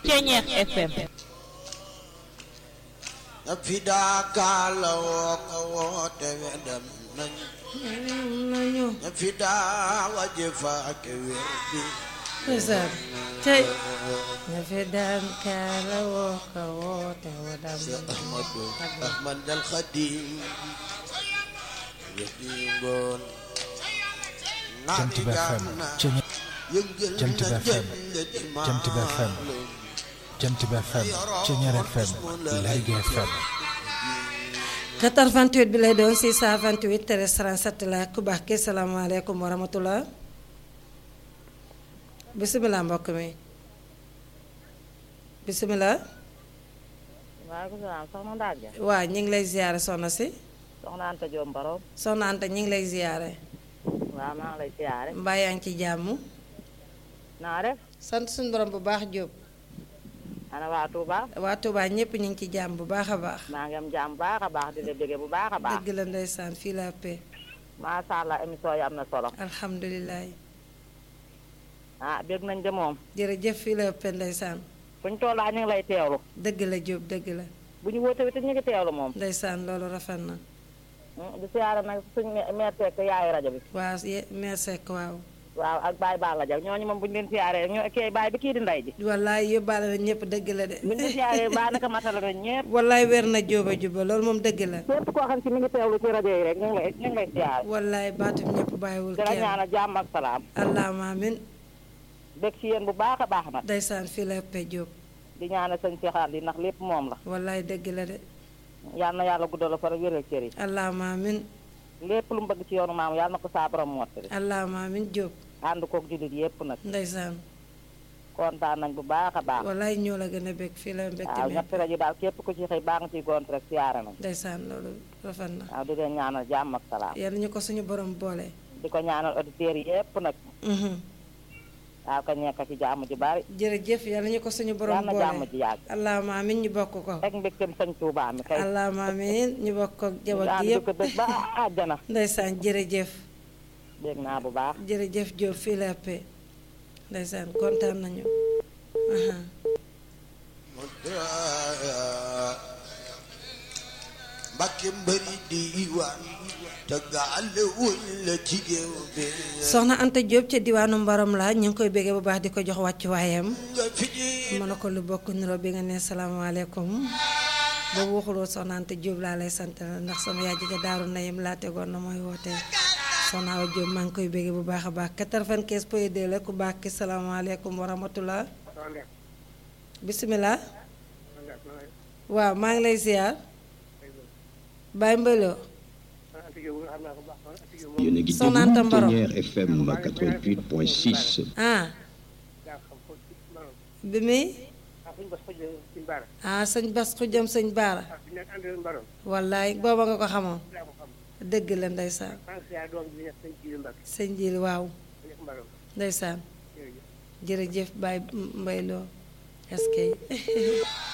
Ceñeex FM na fi daakaala woo ko woote wedam nañ nañu na fi daa waje faake wér bi ndeysaan tey ña fi daan kaala woo ko woote wadam ahmadu ahmad al xadim yëdi ngoon Jant bi FM Ceñeex yëngal Jant bi na FM, jënd di Jant bi FM. maalum. Jant bi FM Ceñeer FM Lergui FM 88 bi lay doon 628 13 37 la ku baax ki salaamaaleykum wa rahmatullah bisimilah mbokk mi bisimilah waaleykum salaam soxna Ndage waa ñu ngi lay ziyaare soxna si soxna Anta Diop Mbaro soxna Anta ñu ngi lay ziyaare waaw maa ngi lay siyaare mbaa yaa ngi ci jàmm naa def sant suñu borom bu baax Jóob ana waa Touba waa Touba ñëpp ñu ngi ci jàmm bu baax a baax maa ngi am jàmm bu baax a baax di la bëgge bu baax a baax dëgg la ndeysaan fii la paix macha allah émission yi am na solo alhamdulilah ah bëgg nañ de moom jërëjëf fii la paix ndeysaan fu ñu tollaa ñu ngi lay teewlu dëgg la Jóob dëgg la bu ñu woote wite ñu ngi teewlu moom ndeysaan loolu rafet na Hmm, di siyaare nag suñ meer tekk yaayu rajo bi waaw ye- meer sekk waaw waaw ak Baye Balla Diaw ñooñu moom bu ñu leen siyaaree ñoo kii Baye bi kii di ndey ji wallaay yóbbaale na ñëpp dëgg la de bu ñu leen siyaaree baa naka matala nañ ñëpp wallaay wér na jóoba juba loolu moom dëgg la képp koo xam si mi ngi teewlu ci rajo yi rek ñu ngi lay ñu ngi lay siyaare wallaay baatum ñëpp bàyyiwul di la kenn ñaanal jàmm ak salaam allahuma amin bëgg ci yéen bu baax a baax nag ndeysaan fii la paix jóob di ñaanal sëñ Cheikh Ali ndax lépp moom la wallaay dëgg la de yal na yàlla guddal la fa rek wéral cër yi allahuma amin lépp lu mu bëgg ci yoonu maam yàlla na ko saa borom mottali allahuma amin jóob ànd koog jullit yépp nag ndeysaan kontaan nañ bu baax a baax wallaay ñoo la gën a bëgg fii la mbégte waaw mi ñetti rajo daal képp ku ci xëy baa nga ciy gont rek siyaare nañ ndeysaan loolu rafet na waaw di leen ñaanal jàmm ak salaam yal ñu ko suñu borom boole di ko ñaanal auditeurs yi yépp nag Mhm. waaw ka nekk ci jàmm ji bari jërëjëf yal ñu ko suñu borom yal na jàmm boole ji yàgg allahuma amin ñu bokk ko rek mbégteem sëñ Tuubaa mi kay allahuma amin ñu bokk ko jabar ànd gi di yëpp ko dëgg ba àjjana ndeysaan jërëjëf dégg naa bu baax jërëjëf Diop fii la paix ndeysaan kontaan nañu aha Mbàkke mbëri diiwaan te gaale wuñ la ci géew bi soxna Anta Diop ca diwaanu Mbarom la ñu ngi koy béggee bu baax di ko jox wàccu waayam nga fi ji mën na ko lu bokk niroo bi nga ne salaamaaleykum boobu waxuloo soxna Anta Diop laa lay sant la ndax sama yaay ji ca daaru nayim laa tegoon na mooy woote soxna Awa Diop maa ngi koy béggee bu baax a baax 95 point 2 la ku baax ki salaamaaleykum wa rahmatullah bisimilah waaw maa ngi lay ziar Baye Mbaylo yéen a ngi Soxna Anta déglu Mbaro. Thiéniere FM 88.6 ah bi muy ah sëñ Bas xujam sëñ Baara wallaay booba nga ko xamoon dëgg la ndeysaan sëñ Jili waaw ndeysaan jërëjëf Baye Mbayloo est-ce que